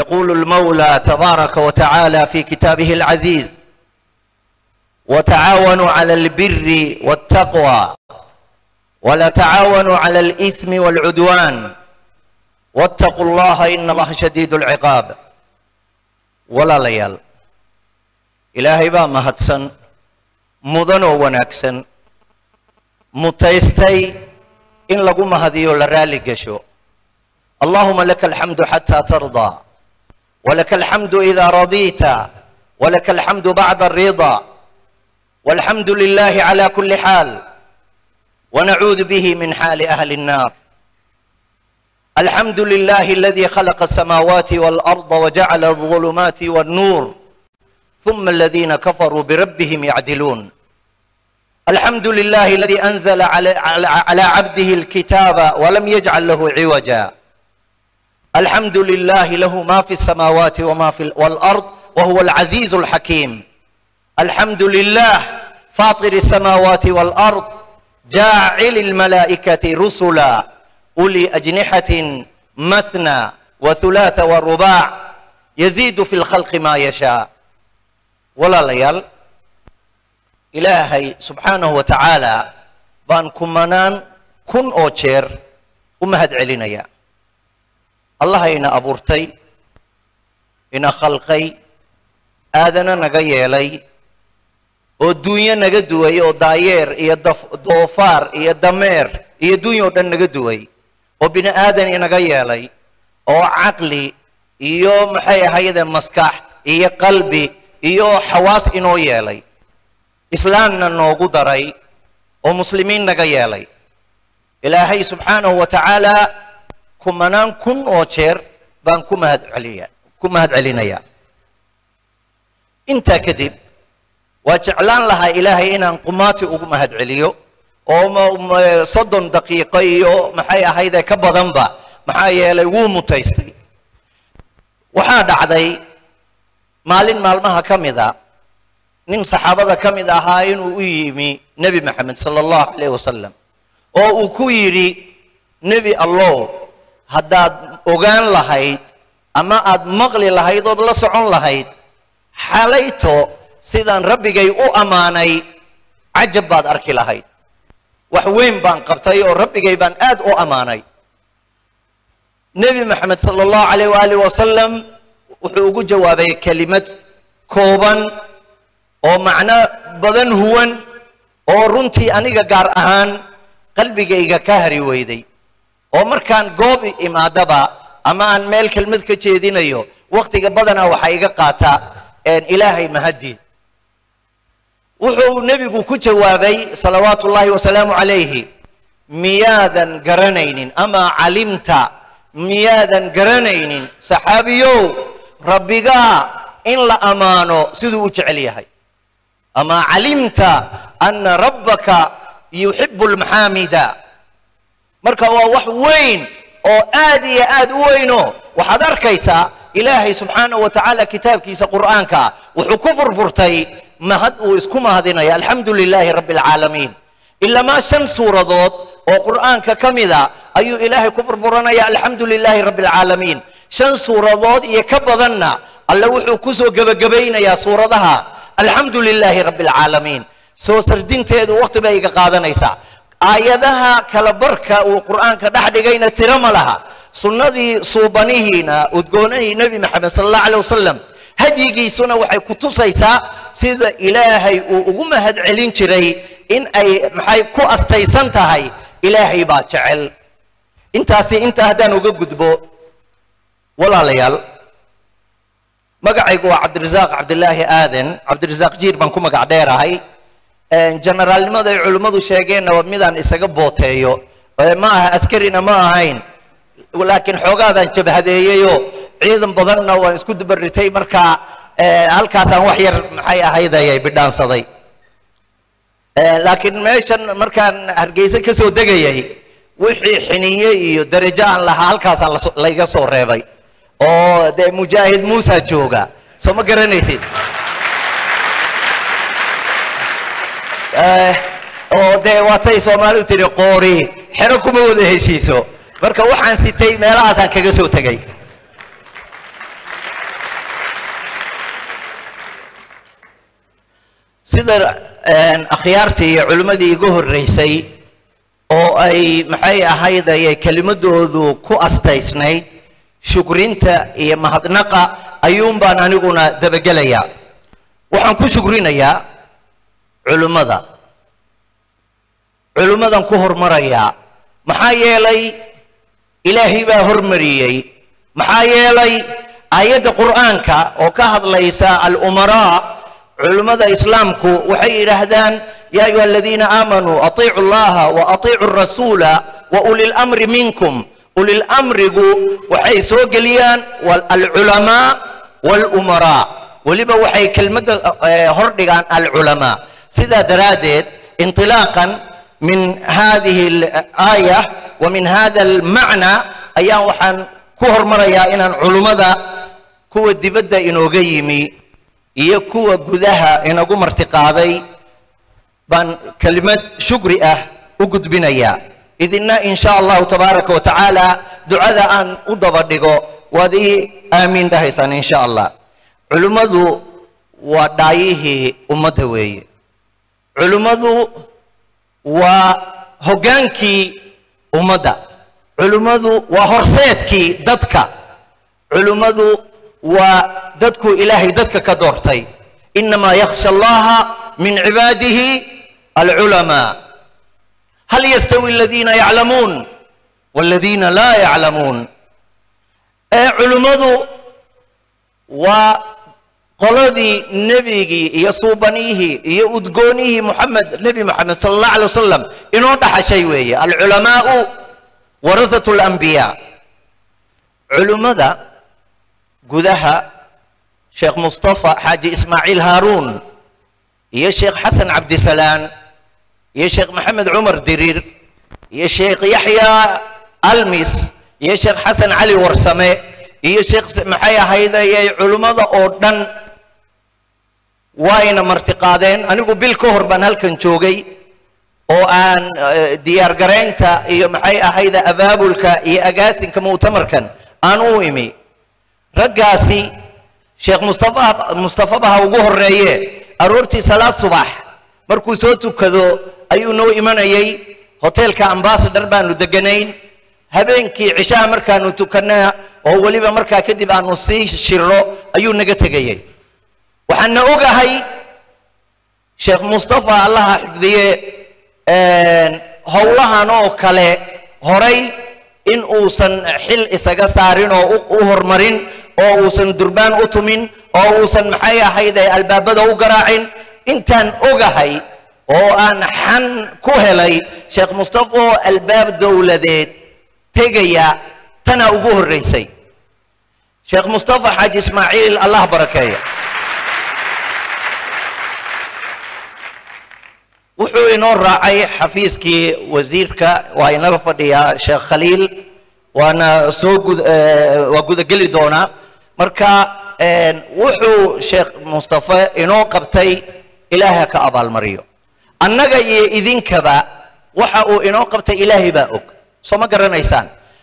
يقول المولى تبارك وتعالى في كتابه العزيز وتعاونوا على البر والتقوى ولا تعاونوا على الإثم والعدوان واتقوا الله إن الله شديد العقاب ولا ليال إلهي با مهدسن مدنو ونكسن متيستي إن لقو مهديو لرالي قشو اللهم لك الحمد حتى ترضى ولك الحمد إذا رضيت ولك الحمد بعد الرضا والحمد لله على كل حال ونعوذ به من حال أهل النار الحمد لله الذي خلق السماوات والأرض وجعل الظلمات والنور ثم الذين كفروا بربهم يعدلون الحمد لله الذي أنزل على, على عبده الكتاب ولم يجعل له عوجا الحمد لله له ما في السماوات وما في والأرض وهو العزيز الحكيم الحمد لله فاطر السماوات والأرض جاعل الملائكة رسلا أولي أجنحة مثنى وثلاث ورباع يزيد في الخلق ما يشاء ولا ليال إلهي سبحانه وتعالى بان كمانان كن أوشير ومهد علينا allah ina abuurtay ina khalqay aadana naga yeelay oo duunyo naga duway oo daayeer iyo doofaar iyo dameer iyo duunya oo dhan naga duway oo bini aadan inaga yeelay oo caqli iyo maxay ahayde maskax iyo qalbi iyo xawaas inoo yeelay islaamna noogu daray oo muslimiin naga yeelay ilaahay subxaanahu wa tacaala kumanaan kun oo jeer baan ku mahad celiya ku mahad celinayaa intaa kadib waa jeclaan lahaa ilaahay inaan qumaati ugu mahad celiyo oo soddon daqiiqo iyo maxay ahayde ka badanba maxaa yeelay wuu mutaystay waxaa dhacday maalin maalmaha ka mida nin saxaabada ka mid ahaa inuu u yimi nebi maxamed sala allahu alayh wasalam oo uu ku yidhi nebi allow haddaad ogaan lahayd ama aad maqli lahayd ood la socon lahayd xalayto sidaan rabbigay u ammaanay cajab baad arki lahayd wax weyn baan qabtay oo rabbigay baan aad u ammaanay nebi maxamed sala allahu alayh waaalih wasalam wuxuu ugu jawaabay kelimad kooban oo macno badan huwan oo runtii aniga gaar ahaan qalbigayga ka hari weyday oo markaan goob imaadaba ama aan meel kelmad ka jeedinayo wakhtiga badanaa waxaa iga qaataa ilaahay mahaddiid wuxuu nebigu ku jawaabay salawaatu ullaahi wasalaamu calayhi miyaadan garanaynin ama calimta miyaadan garanaynin saxaabiyow rabbigaa in la ammaano siduu u jecel yahay ama calimta ana rabbaka yuxibu lmaxaamida marka waa wax weyn oo aad iyo aad u weyno waxaad arkaysaa ilaahay subxaanahu wa tacaala kitaabkiisa qur'aanka wuxuu ku furfurtay mahad uu isku mahadinaya alxamdu lilaahi rabbi alcaalamiin ilamaa shan suuradood oo qur'aanka ka mida ayuu ilaahay ku furfuranaya alxamdu lilaahi rabbi alcaalamiin shan suuradood iyo ka badanna alle wuxuu kusoo gebagabaynayaa suuradaha alxamdu lilaahi rabbi alcaalamiin soo sardinteedu waqti bay iga qaadanaysaa aayadaha kala barka uu qur'aanka dhex dhigayna tiro ma laha sunnadii suubanihiina udgoonahii nebi maxamed sala allahu alay wasalam hadyigiisuna waxay ku tusaysaa sida ilaahay uu ugu mahad celin jiray in ay maxay ku astaysan tahay ilaahay baa jecel intaasi intaa haddaan uga gudbo walaalayaal magacaygu waa cabdirasaaq cabdilaahi aadan cabdirasaaq jiir baan ku magac dheerahay generaalnimada ay culimmadu sheegeenna waa midaan isaga booteeyo ma aha askarina ma ahayn laakiin xoogaa baan jabhadeeyeyoo ciidan badanna waan isku dubaritay markaa halkaasaan wax yar maxay ahaydayay bidhaansaday laakiin meeshan markaan hargeysa ka soo degayay wixii xiniye iyo darajo aan lahaa halkaasaan layga soo reebay oo dee mujaahid muusa jooga soo ma garanaysid oo dee waatay soomaalidu tidhi qoori xero kuma wada heshiiso marka waxaan sitay meelahaasaan kaga soo tegay sida akhyaartii iyo culimmadii iga horreysay oo ay maxay ahayd ayay kelimadoodu ku astaysnayd shukrinta iyo mahadnaqa ayuun baan aniguna dabagelayaa waxaan ku shukrinayaa culimmada culimmadan ku hormarayaa maxaa yeelay ilaahay baa hormariyey maxaa yeelay aayadda qur'aanka oo ka hadlaysa alumaraa culimmada islaamku waxay yidhaahdaan ya ayuha aladiina aamanuu atiicu allaha wa atiicu rasuula wa uli lamri minkum ulilamrigu waxay soo geliyaan alculamaa walumaraa weliba waxay kelmadda hordhigaan alculamaa sidaa daraaddeed intilaaqan min hadihi alaaya wa min hada almacna ayaan waxaan ku hormarayaa inaan culummada kuwa dibadda inooga yimi iyo kuwa gudaha inagu martiqaaday baan kelimad shukri ah u gudbinayaa idinna in sha allahu tabaaraka wa tacaala ducada aan u daba dhigo waad ii aamiin dhahaysaan in sha allah culimmadu waa dhaayihii ummadda weeye culimmadu waa hoggaankii ummadda culimmadu waa horseedkii dadka culimmadu waa dadkuu ilaahay dadka ka doortay inamaa yakhsha allaha min cibaadihi alculamaa hal yastawi aladiina yaclamuun waladiina laa yaclamuun ee culimmadu waa qoladii nebigii iyo suubanihii iyo udgoonihii muxamed nebi moxamed sala allah alay wasalam inoo dhaxashay weeye alculamaau warahatu alambiyaa culimmada gudaha sheekh mustafa xaaji ismaaciil haaruun iyo sheekh xasan cabdisalaan iyo sheekh maxamed cumar diriir iyo sheekh yaxya almis iyo sheekh xasan cali warsame iyo sheekh maxay ahaydayay culimmada oo dhan wayna martiqaadeen anigu bil ka hor baan halkan joogay oo aan diyaargaraynta iyo maxay ahayda abaabulka iyo agaasinka mu'tamarkan aan u imi raggaasi sheekh mustafa mustafabaha ugu horreeye aroortii salaad subax markuu soo tukado ayuu noo imanayay hoteelka ambasador baanu deganayn habeenkii cishaha markaanu tukana oo weliba markaa kadib aanu sii shiro ayuu naga tegayay waxaana ogahay sheekh mustafa allaha xifdiye howlahan oo kale horay in uusan xil isaga saarin oo u horumarin oo uusan durbaan u tumin oo uusan maxay ahayde albaabada u garaacin intaan ogahay oo aan xan ku helay sheekh mustafa oo albaab dowladeed tegaya tana ugu horreysay sheekh mustafa xaaji ismaaciil allah barakeeya wuxuu inoo raacay xafiiskii wasiirka waa inaga fadhiyaa sheekh khaliil waana soo gud waa gudageli doonaa marka wuxuu sheekh mustafa inoo qabtay ilaahay ka abaalmariyo annaga iyo idinkaba waxa uu inoo qabtay ilaahay baa og soo ma garanaysaan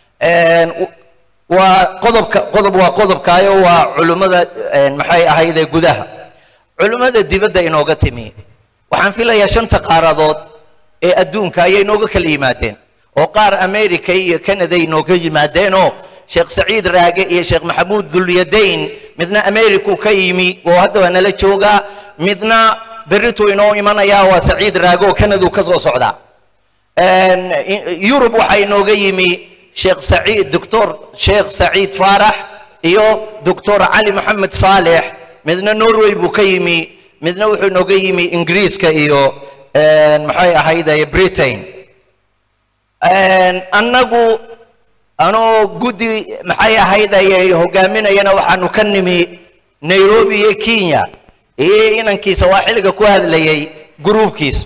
waa qodobka qodob waa qodobkaayo waa culimmada maxay ahayde gudaha culimmada dibadda inooga timi waxaan filayaa shanta qaaradood ee adduunka ayay inooga kala yimaadeen oo qaar america iyo canada inooga yimaadeenoo sheekh saciid raage iyo sheekh maxamuud dulyadayn midna americuu ka yimi oo hadda waa nala joogaa midna berrituu inoo imanayaa waa saciid raage oo canaduu ka soo socdaa yurub waxaa inooga yimi sheekh saciid doctor sheekh saciid faarax iyo doctor cali maxamed saalex midna norway buu ka yimi midna wuxuu inooga yimi ingiriiska iyo maxay ahayday britain annagu anoo guddi maxay ahaydayay hogaaminayana waxaanu ka nimi nairobi iyo kenya iyo inankiisa waa xilliga ku hadlayay gruubkiisa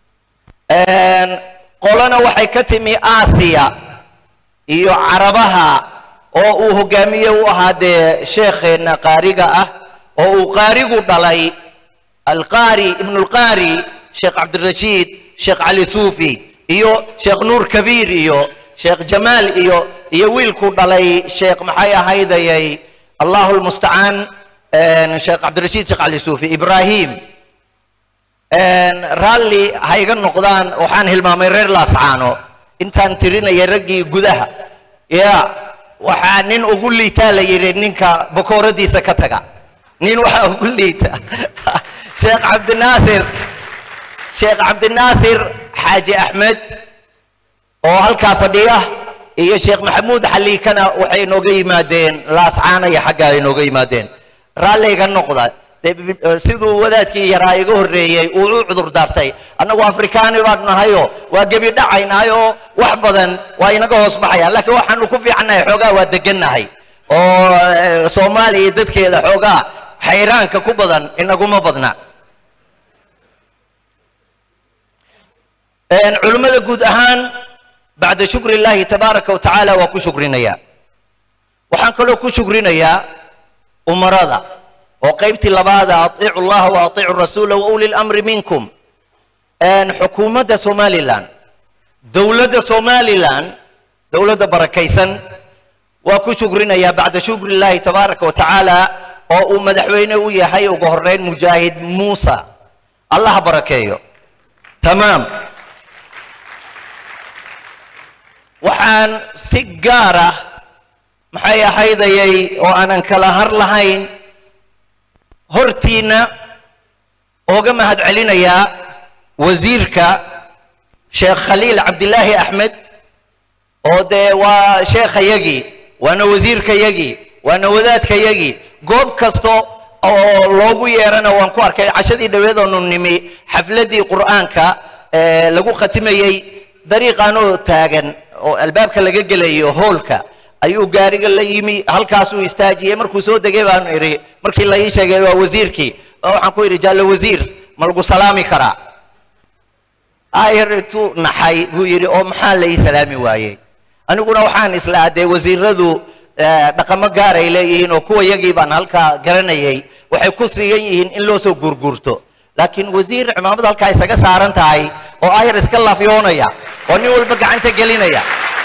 qolana waxay ka timi aasiya iyo carabaha oo uu hogaamiye u ahaa dee sheekheenna qaariga ah oo uu qaarigu dhalay alqaari ibnu lqaari sheekh cabdirashiid sheekh cali suufi iyo sheekh nuur kabiir iyo sheekh jamaal iyo iyo wiilkuu dhalay sheekh maxay ahaydayay allahu lmustacaan sheekh cabdirashiid sheekh cali suufi ibrahim raalli ha iga noqdaan waxaan hilmaamay reer laascaano intaan tirinayay raggii gudaha ya waxaa nin ugu liitaa la yidhi ninka bakooradiisa ka taga nin waxaa ugu liita sheekh cabdinaasir sheekh cabdinaasir xaaji axmed oo halkaa fadhiya iyo sheekh maxamuud xaliikana waxay inooga yimaadeen laascaana iyo xaggaa inooga yimaadeen raalli iga noqda siduu wadaadkii yaraa iga horreeyey uu u cudur daartay annagu afrikaani baan nahayo waa gebi dhacaynaayoo wax badan waa inaga hoos baxayaan laakiin waxaanu ku fiicannahay xoogaa waa degannahay oo soomaaliya dadkeeda xoogaa xayraanka ku badan inaguma badna culimmada guud ahaan bacda shukri illaahi tabaaraka wa tacaala waa ku shukrinayaa waxaan kaloo ku shukrinayaa umarada oo qaybtii labaada atiicu llaha wa atiicu rasuula wa uli lamri minkum xukuumadda somalilan dowladda somalilan dowladda barakaysan waa ku shukrinayaa bacda shukri illaahi tabaaraka wa tacaala oo uu madaxweyne u yahay ugu horeyn mujaahid muusa allaha barakeeyo tamaam waxaan si gaara maxay ahaydayay oo aanan kala har lahayn hortiina ooga mahad celinayaa wasiirka sheekh khaliil cabdilaahi axmed oo dee waa sheekhayagii waana wasiirkayagii waana wadaadkayagii goob kasta oo loogu yeerana waan ku arkay cashadii dhaweed oonu nimi xafladdii qur'aanka lagu khatimayey dariiqaanoo taagan oo albaabka laga gelayo hoolka ayuu gaariga la yimi halkaasuu istaajiyey markuu soo degay baan idhi markii la ii sheegay waa wasiirkii waxaan ku idhi jaallo wasiir ma lagu salaami karaa ayar intuu naxay buu yidhi oo maxaa la ii salaami waayey aniguna waxaan islaa dee wasiiradu dhaqamo gaaray leeyihiin oo kuwa yagii baan halkaa garanayay waxay ku siigan yihiin in loo soo guurguurto laakiin wasiir cimaamad halkaa isaga saaran tahay oo ayar iska lafyoonaya oo nin walba gacanta gelinaya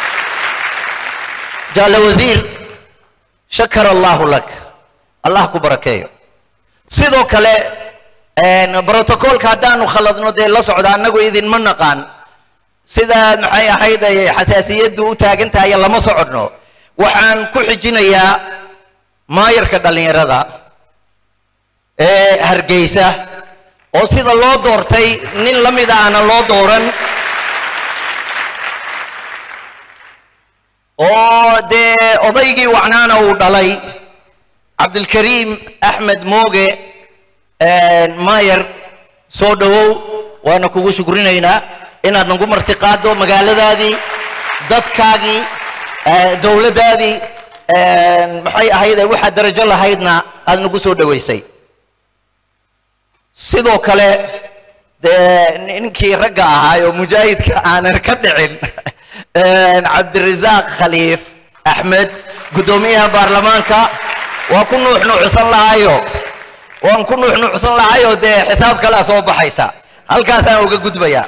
jaale wasiir shakar allahu lak allah ku barakeeyo sidoo kale brotocolka haddaanu khaladno dee la socda annagu idinma naqaan sidaa maxay ahayd ay xasaasiyaddu u taagan tahay lama socodno waxaan ku xijinayaa maayarka dhallinyarada ee hargeysa oo sida loo doortay nin la mida aanan loo dooran oo dee odaygii wacnaana uu dhalay cabdilkariim axmed mooge maayar soo dhowow waana kugu shukrinaynaa inaad nagu martiqaado magaaladaadii dadkaagii dowladdaadii maxay ahayde waxaad darajo lahaydna aad nagu soo dhowaysay sidoo kale dee ninkii ragga ahaa oo mujaahidka aanan ka dhicin cabdirasaaq khaliif axmed guddoomiyaha baarlamaanka waa ku nuuxnuucsan lahaayo waan ku nuuxnuucsan lahayo dee xisaab kalea soo baxaysa halkaasaan uga gudbayaa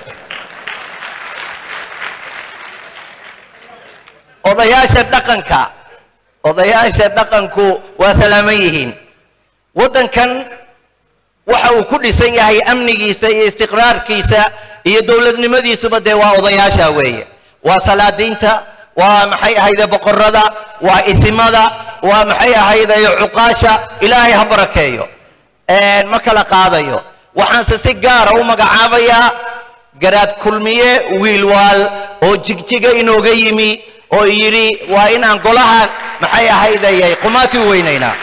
odayaasha dhaqanka odayaasha dhaqanku waa salaaman yihiin waddankan waxa uu ku dhisan yahay amnigiisa iyo istiqraarkiisa iyo dowladnimadiisuba dee waa odayaasha weeye waa salaadiinta waa maxay ahayde boqorada waa isimada waa maxay ahayde cuqaasha ilaahay ha barakeeyo ma kala qaadayo waxaanse si gaara u magacaabayaa garaad kulmiye wiilwaal oo jigjiga inooga yimi oo yidhi waa inaan golaha maxay ahaydayay qumaati u weynaynaa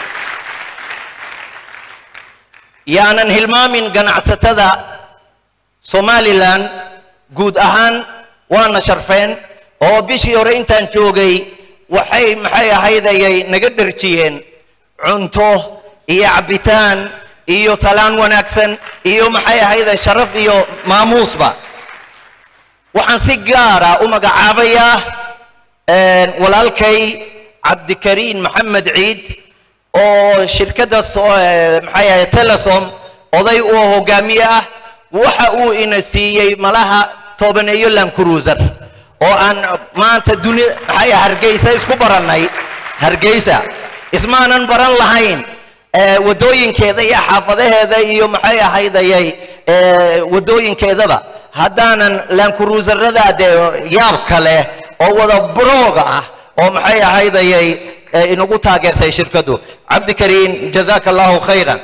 yaanan hilmaamin ganacsatada somalilan guud ahaan waana sharfeen oo bishii hore intaan joogay waxay maxay ahaydayay naga dherjiyeen cunto iyo cabbitaan iyo salaan wanaagsan iyo maxay ahayday sharaf iyo maamuusba waxaan si gaara u magacaabayaa walaalkay cabdikariin maxamed ciid oo shirkadda maxay ahayd telesom oday uu hogaamiye ah waxa uu ina siiyey malaha tobaneeyo lancruiser oo aan maanta duni maxay hargeysa isku barannay hargeysa ismaanan baran lahayn waddooyinkeeda iyo xaafadaheeda iyo maxay ahaydayay waddooyinkeedaba haddaanan laankuruusarada dee yaabka leh oo wada brooga ah oo maxay ahaydayay inagu taageertay shirkadu cabdikariin jazaaka allahu khayran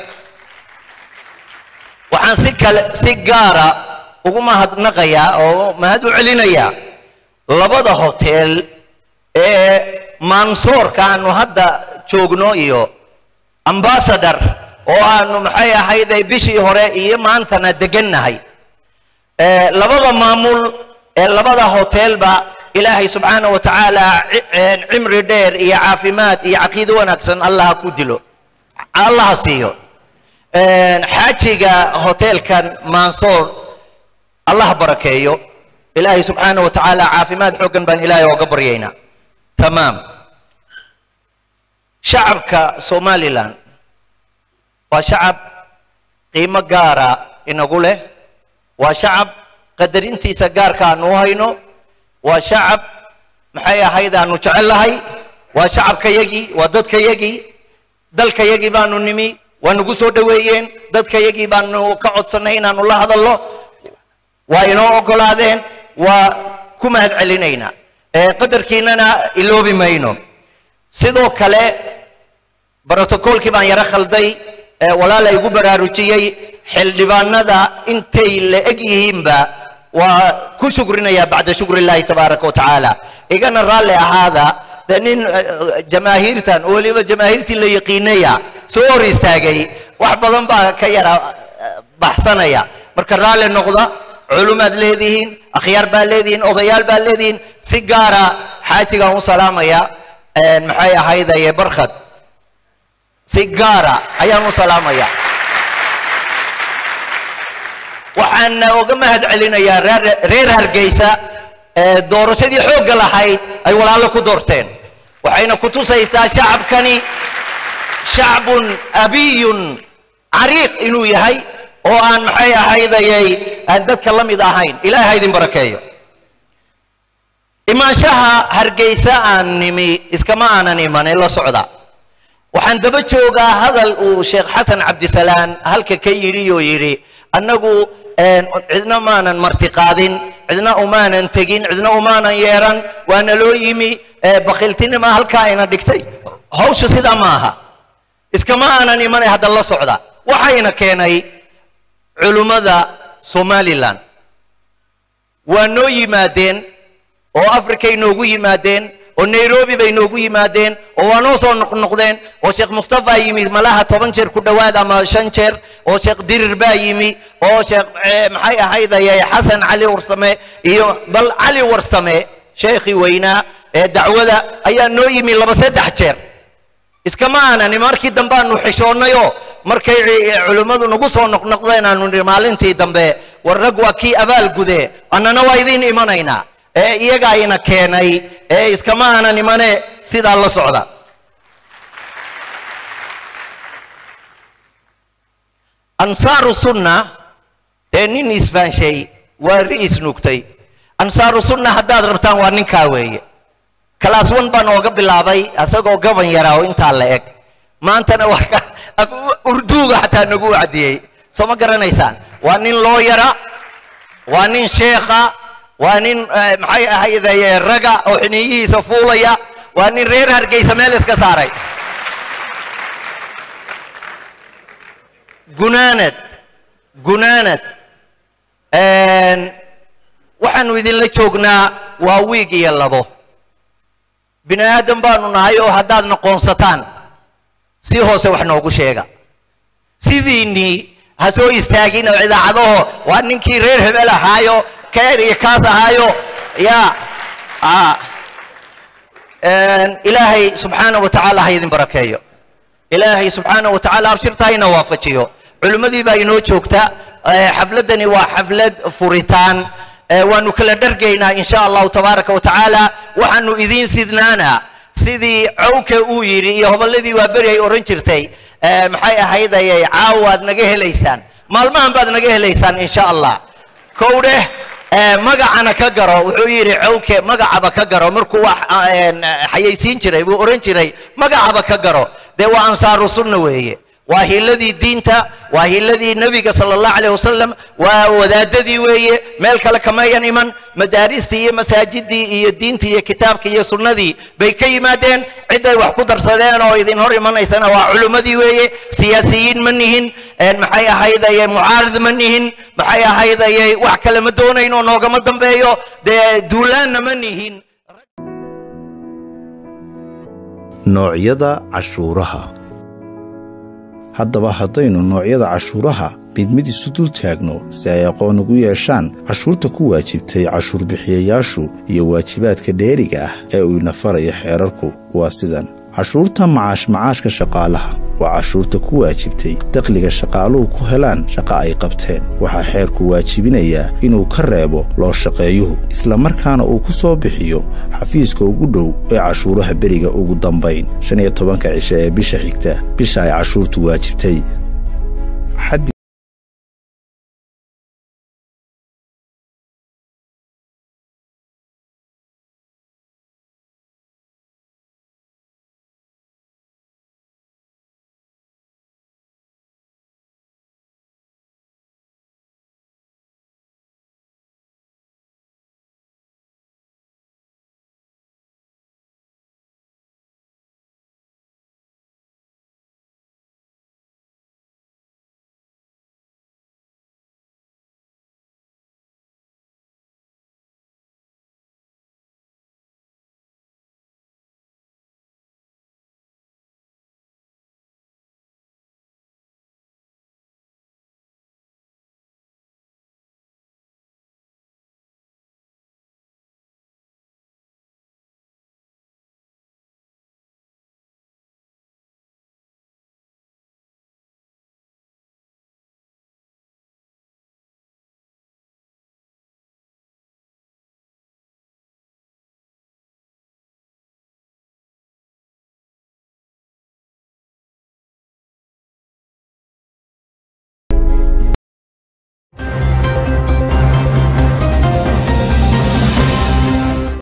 waxaan si kale si gaara ugu mahadnaqayaa oo mahad u celinayaa labada hotel ee mansoorka aanu hadda joogno iyo ambassador oo aanu maxay ahayday bishii hore iyo maantana degannahay labada maamul ee labada hotelba ilaahay subxaana wa tacaala cimri dheer iyo caafimaad iyo caqiido wanaagsan allaha ku dilo allaha siiyo xaajiga hotelkan mansoor allah barakeeyo ilaahay subxaana wa tacaala caafimaad xooggan baan ilaahay ooga baryaynaa tamaam shacabka somalilan waa shacab qiimo gaara inagu leh waa shacab qadarintiisa gaarka aanu u hayno waa shacab maxay ahayd aanu jecellahay waa shacabkayagii waa dadkayagii dalkayagii baanu nimi waa nagu soo dhoweeyeen dadkayagii baanu ka codsannay inaanu la hadallo waa inoo oggolaadeen waa ku mahad celinaynaa qadarkiinana iloobi mayno sidoo kale brotocoolkii baan yaro khalday walaala igu baraarujiyey xildhibaanada intay la eg yihiinba waa ku shukrinayaa bacda shukri illahi tabaaraka wa tacaala igana raalli ahaada dee nin jamaahiirtan oo weliba jamaahiirtii la yaqiinaya soo hor istaagay wax badan baa ka yara baxsanaya marka raalli noqda culumaad leedihiin akhyaar baa leedihiin odayaal baa leedihiin si gaara xaajigaan u salaamaya maxay ahaydaye barkhad si gaara ayaan u salaamaya waxaan uga mahad celinayaa reer hargeysa doorashadii xoogga lahayd ay walaalo ku doorteen waxayna ku tusaysaa shacabkani shacbun abiyun cariiq inuu yahay oo aan maxay ahaydayay aan dadka la mid ahayn ilaahay ha idin barakeeyo imaanshaha hargeysa aan nimi iskama aanan imanin la socda waxaan daba joogaa hadal uu sheekh xasan cabdisalaan halka ka yidhi oo yidhi annagu cidna maanan martiqaadin cidna umaanan tegin cidna umaanan yeeran waana loo yimi bakiltinima halkaa ina dhigtay hawsha sidaa ma aha iskama aanan imanay hadda la socda waxayna keenay culummada somalilan waa noo yimaadeen oo africay noogu yimaadeen oo nairobi bay noogu yimaadeen oo waa noo soo noqnoqdeen oo sheekh mustafa yimi malaha toban jeer ku dhowaad ama shan jeer oo sheekh dirir baa yimi oo sheekh maxay ahaydaye xasan cali warsame iyo bal cali warsame sheekhii weynaa ee dacwada ayaa noo yimi laba saddex jeer iskama aanan markii dambe aanu xishoonnayoo markay culimmadu nagu soo noqnoqdeen aanu nihi maalintii dambe war rag waa kii abaal gude annana waa idiin imanaynaa ee iyaga ayna keenay ee iskama aanan imane sidaa la socda ansaaru sunna dee nin isfaanshay waa ri'is nugtay ansaaru sunna haddaad rabtaan waa ninkaa weeye kalaas wan baan ooga bilaabay asagoo gaban yaraa oo intaa la eg maantana waa urduuga xataa nagu wacdiyey soo ma garanaysaan waa nin looyara waa nin sheekha waa nin maxay ahaydaye raga oo xiniyihiisa fuulaya waa nin reer hargeysa meel iska saaray gunaanad gunaanad waxaanu idinla joognaa waa wiig iyo labo bini aadam baanu nahay oo haddaad noqoonsataan si hoose wax noogu sheega sidiinnii ha soo istaagin oo idaacadaho waa ninkii reer hebel ahaayo keer iyo kaas ahaayo ya ilaahay subxaana wa tacaala ha idin barakeeyo ilaahay subxaana wa tacaala abshirta hayna waafajiyo culimmadii baa inoo joogta xafladdani waa xaflad furitaan waanu kala dhargaynaa in sha allahu tabaaraka wa tacaala waxaanu idiin sidnaanaa sidii cawka uu yidhi iyo hobolladii waa beri ay odhan jirtay maxay ahaydayay caawaad naga helaysaan maalmahan baad naga helaysaan in sha allah kow dheh magacana ka garo wuxuu yidhi cawke magacaba ka garo markuu wax xayaysiin jiray buu odhan jiray magacaba ka garo dee waa ansaaru sunna weeye waa hiiladii diinta waa hiiladii nebiga sala allahu calayh wasalam waa wadaadadii weeye meel kale kamayan iman madaaristii iyo masaajidii iyo diintii iyo kitaabkii iyo sunnadii bay ka yimaadeen ciday wax ku darsadeen oo idin hor imanaysana waa culimmadii weeye siyaasiyiin ma nihin maxay ahaydaye mucaarid ma nihin maxay ahaydaye wax kale ma doonayno noogama dambeeyo dee duulaanna ma nihin noocyada cashuuraha haddaba haddaynu noocyada cashuuraha mid mid isu dul taagno si ay aqoon ugu yeeshaan cashuurta ku waajibtay cashuur bixiyayaashu iyo waajibaadka dheeriga ah ee uu ina faraya xeerarku waa sidan cashuurta macaash macaashka shaqaalaha waa cashuurta ku waajibtay dakhliga shaqaaluhu ku helaan shaqo ay qabteen waxaa xeerku waajibinayaa inuu ka reebo loo shaqeeyuhu islamarkaana uu ku soo bixiyo xafiiska ugu dhow ee cashuuraha beriga ugu dambayn shan iyo tobanka cishe ee bisha xigta bisha ay cashuurtu waajibtay